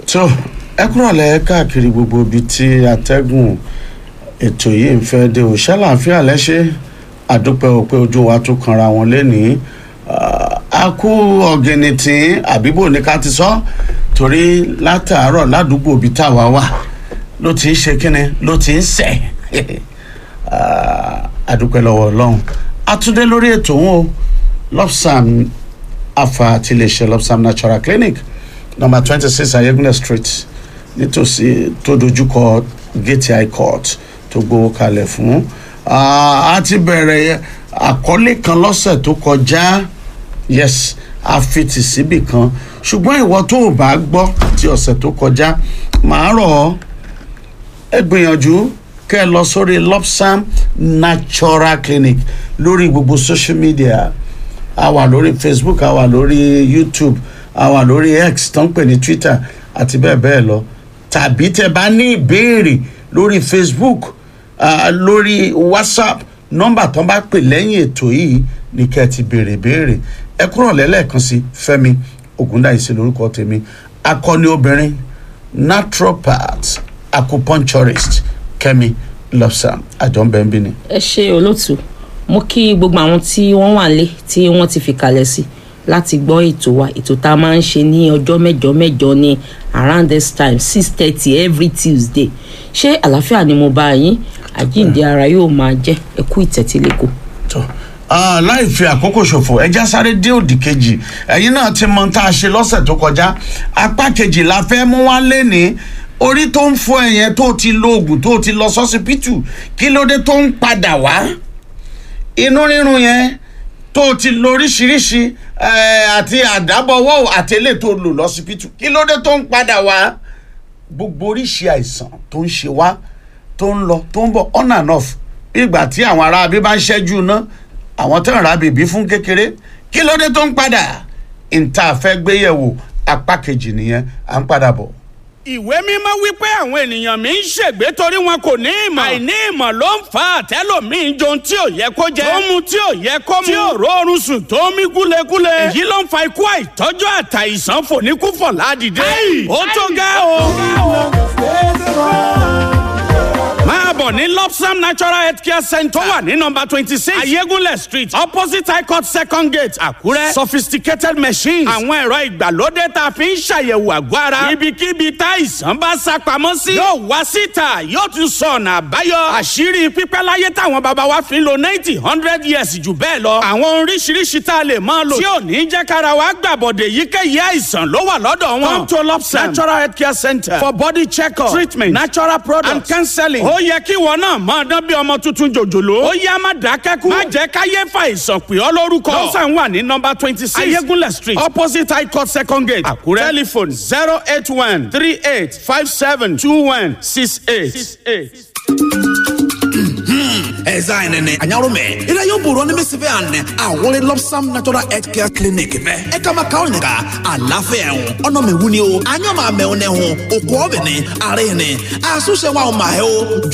tó ẹ kúrọ̀lẹ́ káàkiri gbogbo ibi tí atẹ́gùn ètò yìí ń fẹ́ dé òṣẹ́ láàfíà lẹ́ṣẹ́ àdúpẹ́ ò pé ojú wa tó kanra wọn lẹ́nìí a kú ọ̀gẹ̀nìtì àbíbò ní ká ti sọ torí látàárọ̀ ládùúgbò ibi táwa wà ló ti ń ṣe kínni ló ti ń sẹ̀ àdúpẹ́ lọ́wọ́ ọlọ́run àtúndé lórí ètò wọn o lopsam afa àti iléeṣẹ́ lopsam natural clinic number twenty six ayégunlẹ̀ street nítòsí tó dojúkọ gate high court tó gbowó kalẹ̀ fún a ti bẹ̀rẹ̀ àkọlé kan lọ́sẹ̀ tó kọjá yes a fi tì síbì kan ṣùgbọ́n ìwọ tó o bá gbọ́ ti ọ̀sẹ̀ tó kọjá màá rọ̀ ọ́ ẹ gbìyànjú kẹ́ ẹ lọ sórí lopsam natural clinic lórí gbogbo social media a wà lórí facebook a wà lórí youtube a wà lórí x tó ń pè ní twitter àti bẹ́ẹ̀ bẹ́ẹ̀ lọ tàbí tẹ bá ní ìbéèrè lórí facebook uh, lórí whatsapp nọ́mbà tó bá pè lẹ́yìn ètò yìí ní kẹ́ ẹ ti béèrè béèrè ẹ kúrò lẹ́lẹ́kan sí fẹ́mi ògúndáìsí lórúkọ tèmi akọni obìnrin naturopath acupuncturist kẹ́mi lobsam àjọǹbẹ̀ǹbì ni. ẹ ṣe olóòtú mo kí gbogbo àwọn tí wọ́n wà lé tí wọ́n ti fi kalẹ̀ sí láti gbọ́ ètò wa ètò tá a máa ń ṣe ní ọjọ́ mẹ́jọ mẹ́jọ ní around this time six thirty every tuesday ṣé àlàáfíà ni mo bá yín àjíǹde ara yóò máa jẹ́ ẹ kú ìtẹ̀tílẹ́kọ̀ọ́. tó láì fi àkókò ṣòfò ẹja sáré dé òdì kejì ẹ̀yin náà ti mọ tá a ṣe lọ́sẹ̀ tó kọjá apá kejì la fẹ́ mú wá lẹ́ni orí tó ń fọ ẹ̀yẹn tó ti lo oògùn tó ti lọ sọ́sibítù kí ló dé tó ń padà wá inú rírun yẹn tó ti lo oríṣiríṣi àti àdábọ̀wọ́ àtẹlẹ́ tó lò lọ́sibítù kí ló dé tó ń padà wá gbogbo oríṣi àìsàn tó ń ṣe wá tó ń lọ tó ń bọ̀ on and off bí ìgbà tí àwọn ará abí bá ń ṣẹ́jú ná àwọn tó ń ra bèbí fún kékeré kí ló dé tó ń padà ìta fẹ́ gbéyẹ̀wò apá kejì nìyẹn à ń padà bọ̀ ìwé mímọ́ wípé àwọn ènìyàn mi ń ṣègbé torí wọn kò ní ìmọ̀. àìní ìmọ̀ ló ń fa àtẹ́lòmíín jẹun tí ò yẹ kó jẹ. tó mu tí ò yẹ kó mu. tí ò rọrùn sùn tó mí gúlegúle. èyí ló ń fa ikú àìtọ́jú àtàìsàn fòníkúfọ̀ ládìde. ó tó ga o. máa bọ̀ ní lopsam natural health care center tó wà ní nọmba twenty six ayégúnlẹ̀ street opposite high court second gate àkúrẹ́ sophisticated machines àwọn ẹ̀rọ ìgbàlódé tá a fi ń ṣàyẹ̀wò àgọ́ ara ibikíbi táìsàn bá sá pamọ́ sí yóò wá síta yóò tún sọ ọ̀nà àbáyọ àṣírí pípẹ́ láyé táwọn bàbá wa fi ń lo ninety hundred years jù bẹ́ẹ̀ lọ àwọn oríṣiríṣi tá a lè máa lò tí ò ní jẹ́ kára wa gbàbọ̀dẹ̀ yíkéyìí àìsàn ló wà lọ́dọ̀ wọn come to lopsam natural health care center for body check-up treatment natural products and counseling ó yẹ kí wọn náà máa dán bí ọmọ tuntun jòjòló. ó yá má dákẹ́kù. má jẹ́ káyé fa ìsàn pè ọ́ lórúkọ. lọ́sàn wà ní nọmba twenty six ayégúnlẹ̀ street opposite high court second gate àkúrẹ́. telephone zero eight one three eight five seven two one six eight. ɛza yi nene anyaro mɛ ira yóò bòrò ní bísí fẹ́ àná àwọn lopsam natural health care clinic fẹ́ ẹ kama káwọn nìka àlàáfíà ẹ̀hún ọ̀nà mẹ́wù ni o anyọ́ máa mẹ́wù ní ẹ̀hún òkú ọ̀bẹ ni àárẹ̀ ni àsúnṣe wa ọ̀ máa ẹ̀ o